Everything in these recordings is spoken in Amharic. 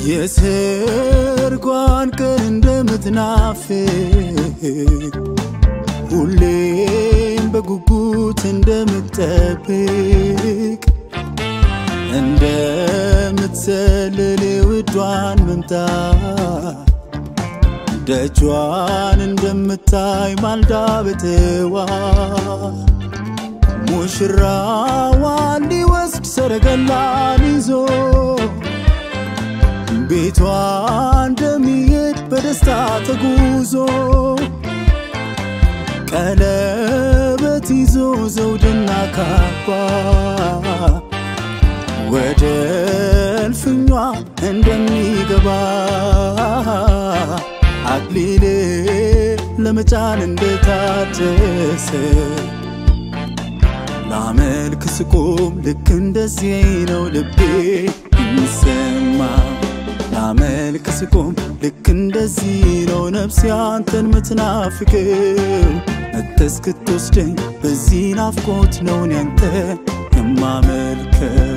የሰርጓን ቀን እንደምትናፍቅ ሁሌም በጉጉት እንደምትጠብቅ እንደምትሰልል የውዷን መምጣት ደጇን እንደምታይ ማልዳ በትዋ ሙሽራዋን ሊወስድ ሰረገላን ይዞ ቤቷ እንደሚሄድ በደስታ ተጉዞ ቀለበት ይዞ ዘውድና ካባ ወደ እልፍኟ እንደሚገባ አክሊል ለመጫን እንደታደሰ ላመልክ ስቆም ልክ እንደዚህ ነው ልቤ የሚሰማ ላመልክ ስቆም ልክ እንደዚህ ነው ነፍሴ አንተን ምትናፍቅው መጥተህ እስክትወስደኝ በዚህ ናፍቆት ነው እኔ አንተን የማመልከው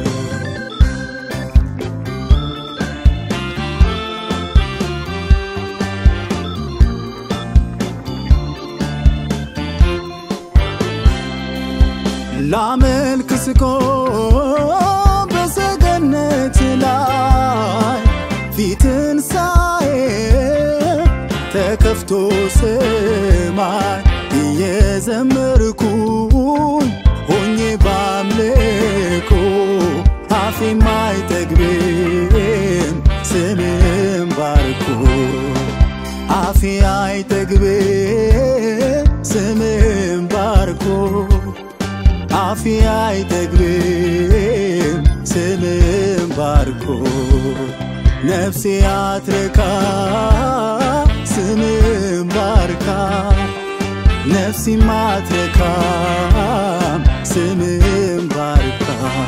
ላመልክ ስቆም በሰገነት ላይ ፊትን ሳይ ተከፍቶ ሰማይ እየዘመርኩኝ ሆኜ ባምልኮ አፌ አይጠግብም ስምን ባርኮ አፌ አይጠግብም ስምን ባርኮ አፌ አይጠግብም ስምን ባርኮ ነፍሴ አትረካ ስምን ባርካ ነፍሲ ማትረካ ስምን ባርካ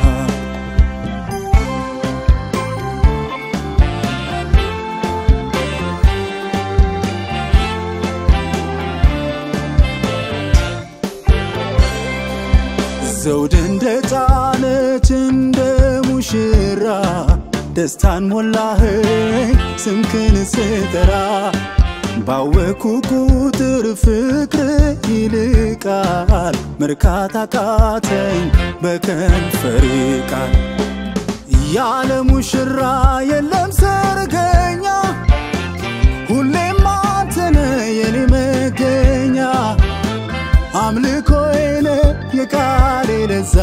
ዘውድ እንደ ጫነች እንደ ሙሽራ ደስታን ሞላኸኝ ስምክን ስጠራ ባወኩ ቁጥር ፍቅር ይልቃል መርካት አቃተኝ በከንፈሬ ቃል ያለ ሙሽራ የለም ሰርገኛ ሁሌም አንተነ የኔ መገኛ አምልኮዬን የቃሌ ለዛ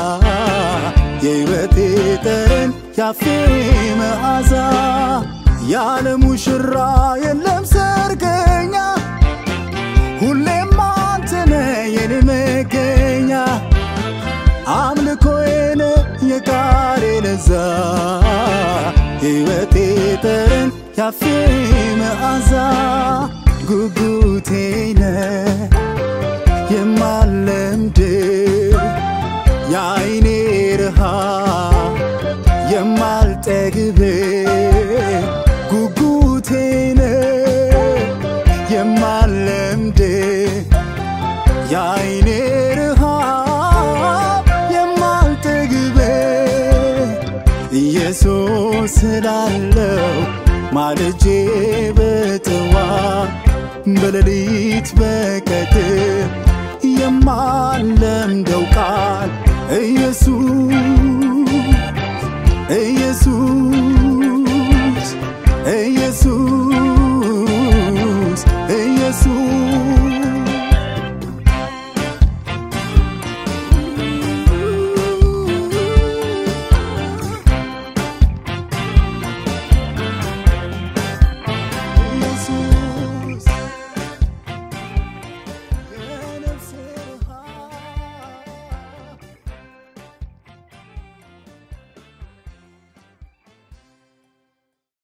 የሕይወቴ ጠረን ያፌ መዓዛ ያለ ሙሽራ የለም ሰርገኛ ሁሌም አንተነ የኔ መገኛ አምልኮዬን የቃሌ ለዛ ሕይወቴ ጠረን ያፌ መዓዛ ጉጉቴነ የማለምድ የአይኔ ርሃ የማልጠግብ ጉጉቴነ የማለምድ የአይኔ ርሃ የማልጠግብ ኢየሱስ ስላለው ማልጄ በጥዋ በሌሊት በቀትር የማለምደው ቃል ኢየሱስ